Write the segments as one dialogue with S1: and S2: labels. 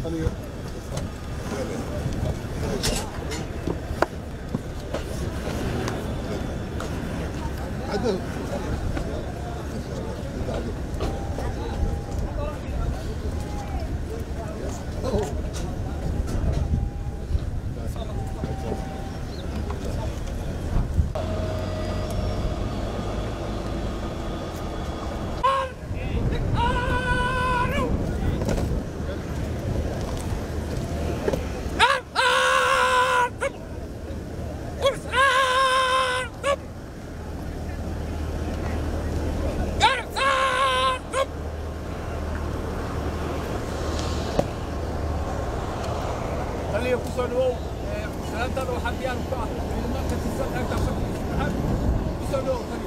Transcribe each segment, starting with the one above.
S1: خليه kusoo dhawow salaantaada waxaa diyaar ku ah ciidamada tirsan qaybta afarta saddexaad kusoo dhawow tani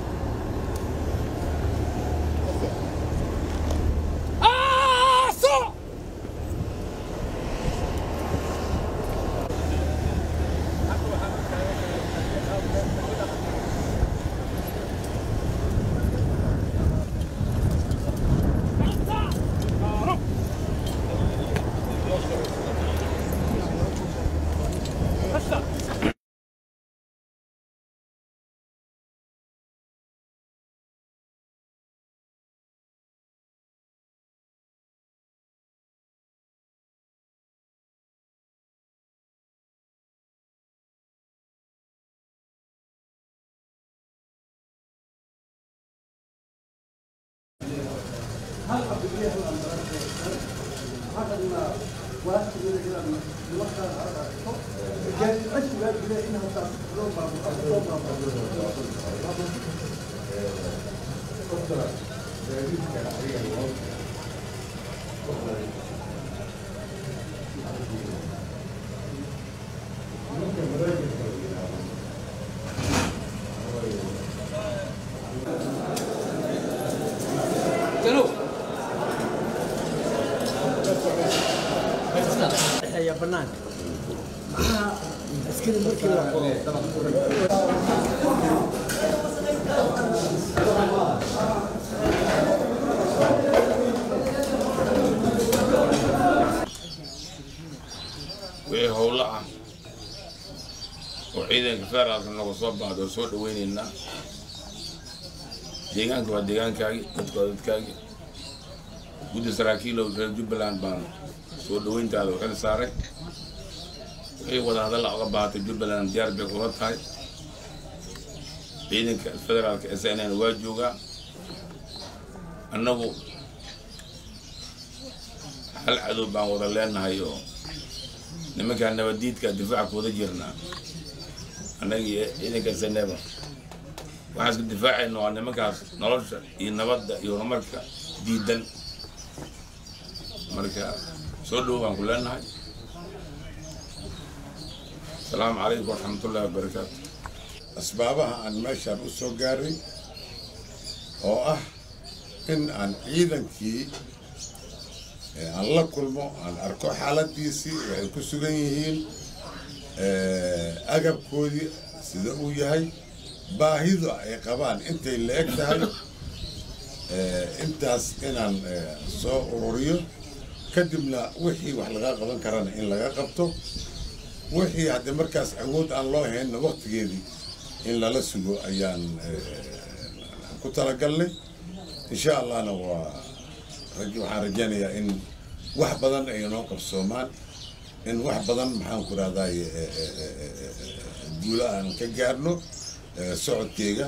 S1: aaso
S2: dhexeeya banaanka maxaa askari markii la qoro
S3: wixii howlo ah oo ciidanka federaalka noga soo baxda oo soo dhaweynaynaa deegaanka waa deegaankaagii dadka waa dadkaagii guddi saraakiilow reer jubbaland baan soo dhaweyntaada u xil saaray wixii wadahadalla oga baahatay jubbaland diyaar bay kula tahay ciidanka federaalka s n n waa joogaa annagu hal cadow baan wada leenahay oo nimankaa nabadiidka difaaca kuwada jirnaa annaga iyo ciidanka saneba waxaan isku difaacayna waa nimankaas nolosha iyo nabadda iyo horumarka diidan marka soo dhowo baan ku leenahay asalaamu calaykum waraxmatullahi wabarakaatu
S4: asbaabaha aan meeshaan u soo gaaray oo ah in aan ciidankii ee aan la kulmo aan arko xaaladiisii waxay ku sugan yihiin agabkoodii sida uu yahay baahidu ay qabaan intay la eg tahay intaas inaan soo ururiyo kadibna wixii wax laga qaban karana in laga qabto wixii haddii markaas awood aan loo haynna waktigeedii in lala sugo ayaan ku talagalnay insha allahna waa waxaan rajaynayaa in wax badan ay noo qabsoomaan in wax badan maxaan ku rahday guulo aan ka gaarno socodkeyga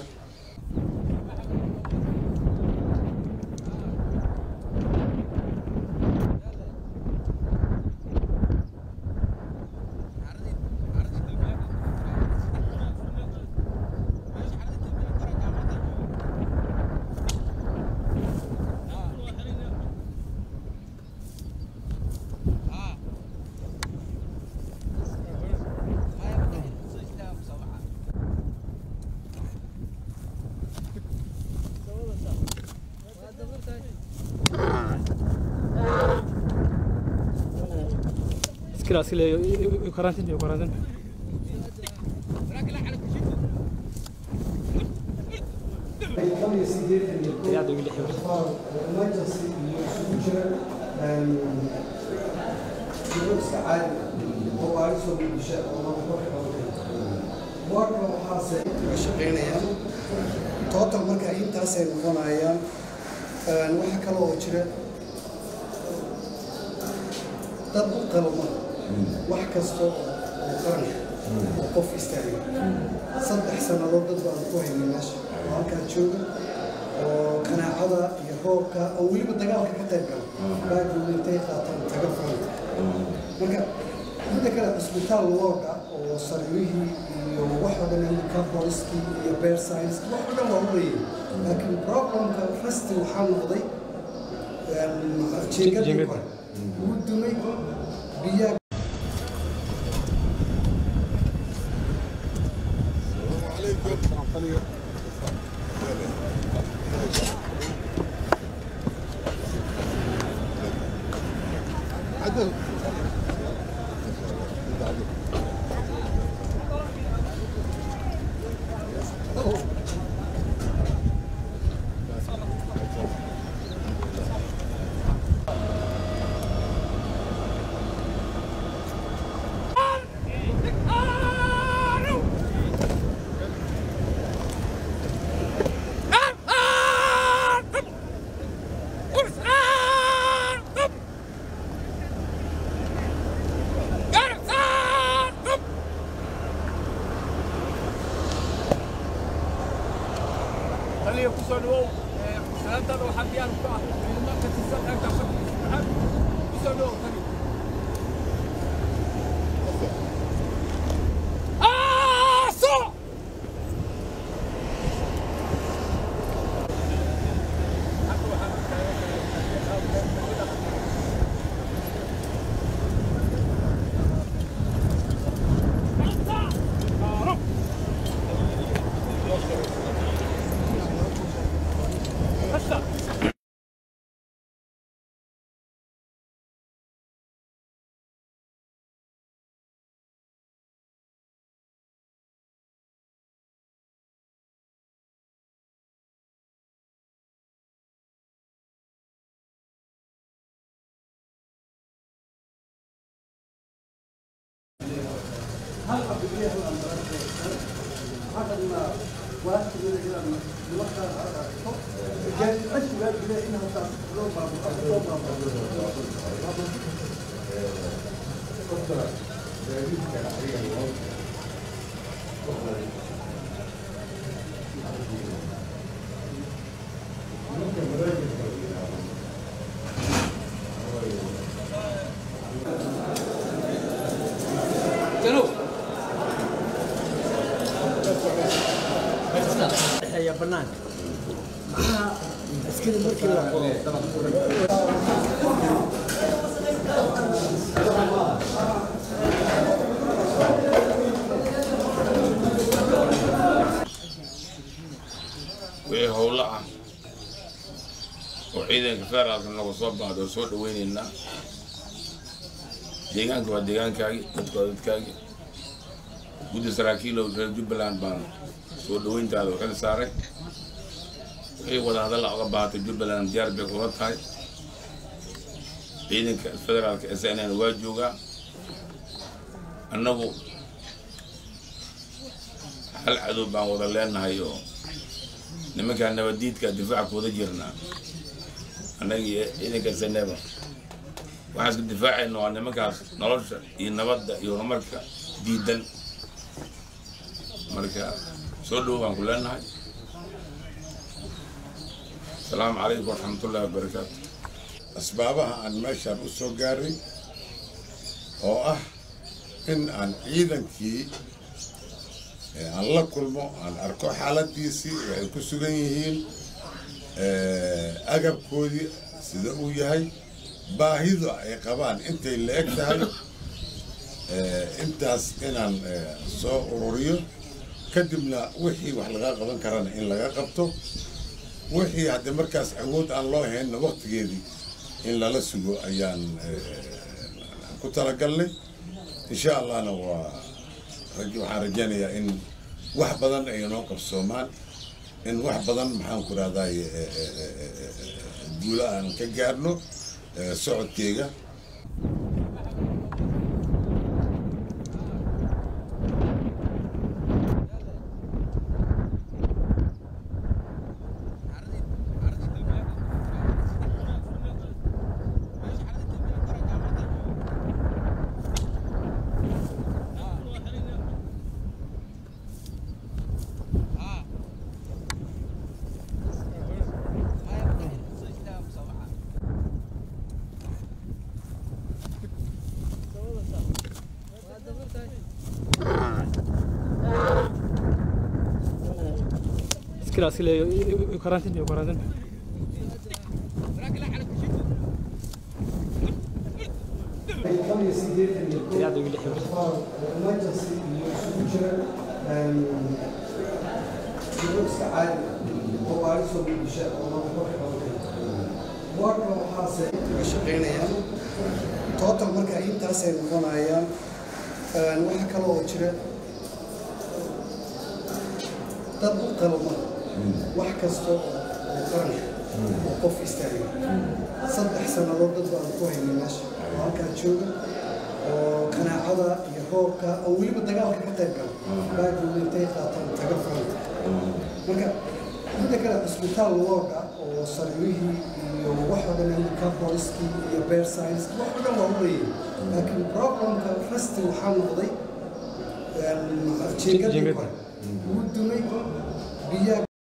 S5: Askari askari karantin yok karantin. Ya da öyle.
S6: jiro iska caadi ah oo waa soo bulsha oo waxba ka qabanaya boorka waxaase ka shaqaynayaan total marka intaasay noqonayaan waxa kale oo jira dad u qalma wax kasta oo qaranka oo qof istaaga saddex sannadood dad baan ku haynay meesha oo halkaa jooga oo qanaacada iyo roobka oo weliba dagaalka ka qayb gala baagooda intay qaataan taga furanka marka midda kale cisbitaal looga oo sariirihii iyo wax oo dhan handicap poliskii iyo bear science wax oo dhan waa u leeyahay laakiin problemka rasti waxaa noqday jeegadii hore wuu dumay biyaa
S1: taliya ku soo dhawow salaantaada waxaa diyaar ku ah ciidamada tirsan qaybta afarta saddexaad ku soo dhawow taliya
S2: dhexeeya banaanka maxaa askari markii la qoro
S3: wixii howlo ah oo ciidanka federaalka nagu soo baahdo oo soo dhaweynaynaa deegaanka waa deegaankaagi dadka waa dadkaagi guddi saraakiilow reer jubbaland baan soo dhaweyntaada u xil saaray wixii wadahadalla oga baahatay jubbaland diyaar bay kula tahay ciidanka federaalka s n n waa joogaa annagu hal cadow baan wada leenahay oo nimankaa nabadiidka difaaca kuwada jirnaa annaga iyo ciidanka seneba waxaan iska difaacayna waa nimankaas nolosha iyo nabadda iyo horumarka diidan marka soo dhowo baan ku leenahay asalaamu calaykum waraxmatullahi wabarakaatu
S4: asbaabaha aan meeshaan u soo gaaray oo ah in aan ciidankii ee aan la kulmo aan arko xaaladiisii waxay ku sugan yihiin agabkoodii sida uu yahay baahidu ay qabaan intay la eg tahay intaas inaan soo ururiyo kadibna wixii wax laga qaban karana in laga qabto wixii haddii markaas awood aan loo haynna waqtigeedii in lala sugo ayaan ku talagalnay insha allahna waa rag- waxaan rajaynayaa in wax badan ay noo qabsoomaan in wax badan maxaan ku rahday guulo aan ka gaarno eh, socodkeyga
S5: iskila iskile karantin iyo karantin
S6: boqol iyo siddeetan iyo kow
S5: Idaacada ugu lix xibir.
S6: qofaal oo emergency iyo isugu jira shiro iska caadi oo baarisoo muqdisho oo laba koox qaban kara boorka waxaase uga shaqaynayaan total marka intaasay noqonayaan waxaa kale oo jira dad u qalma wax kasta oo qaranka oo qof istaaga saddex sannadood dad baan ku haynay meesha oo halkaa jooga oo qanaacada iyo roobka oo weliba dagaalka ka qayb gala baagooda intay qaataan taga faranka marka midda kale cisbitaal looga oo sariirihii iyo wax oo dhan ka booliskii iyo bear science wax oo dhan waa u leeyahay laakiin problemka rasti waxaa noqday jeegadii
S5: Jeegada.
S6: hore wuu dumay biyaa